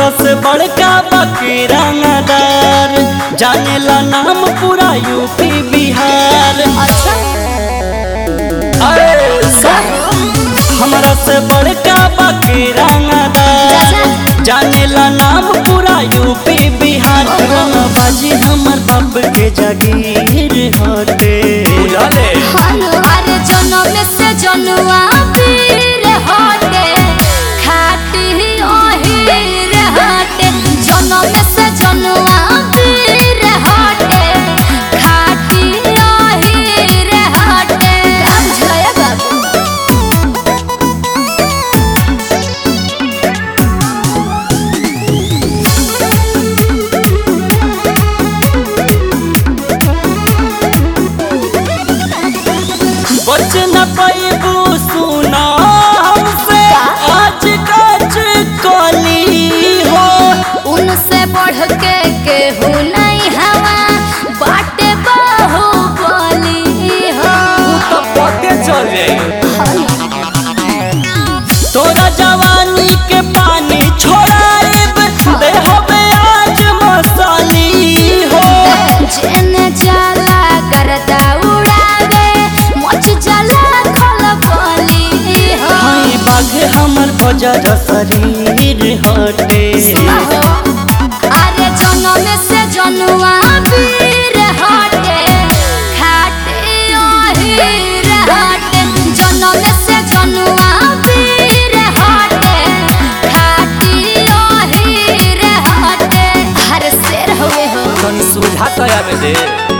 हमरा से बड़का बाकी रंगदार जानेला नाम पूरा यूपी बिहार अच्छा अरे सुन, हमरा से बड़का बाकी रंगदार जानेला नाम पूरा यूपी बिहार बाजी हमर बाप के जागीर हटे बुझले हनु अरे जनम से जनुआ पीर हटे खाटी ओहीर हटे जनम से जनुआ पीर हटे खाटी ओहीर हटे बुझलया बाबू बच न पैबू सुना हमसे आज कच कली हो उनसे बढ़ के केहू नहीं हवा बाटे बहु बोली हो तो पते चल जाई तोरा जवानी के पानी छोड़ाइब देहबे आज मसाली हो जेने जाला करता उड़ावे मोच जाला खल बोली हो हाय बाघ हमर बजर शरीर हटे अरे जनम से जनुआ पीर हटे खाटे ओहीर हटे जनम से जनुआ पीर हटे खाटी ओहीर हटे अरे शेर हुए हो तनी सुविधा तो आवे दे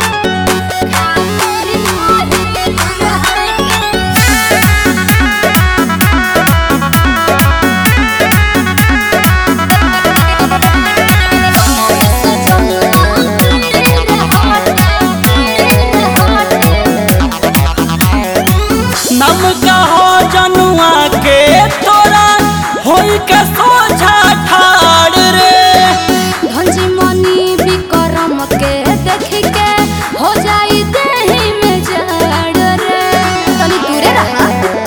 नम कहो जनुआ के तोरा होई के सोझा ठाड़ रे भंजी मनी विक्रम के देख के हो जाई देही में जड़ रे तनी दूरे रहा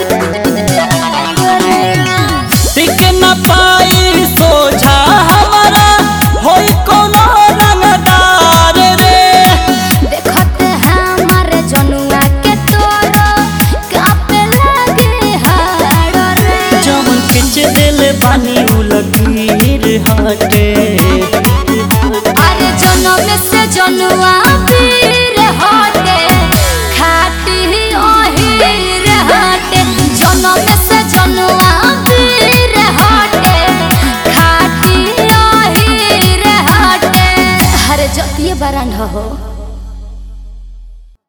टिक न पाई सोझा हमारा होई कोनो रंगदार रे देखते हमारे जनुआ के तोरो कापे लगे हाड़ रे जवन खिंच दिल बानी उ लकीर हटे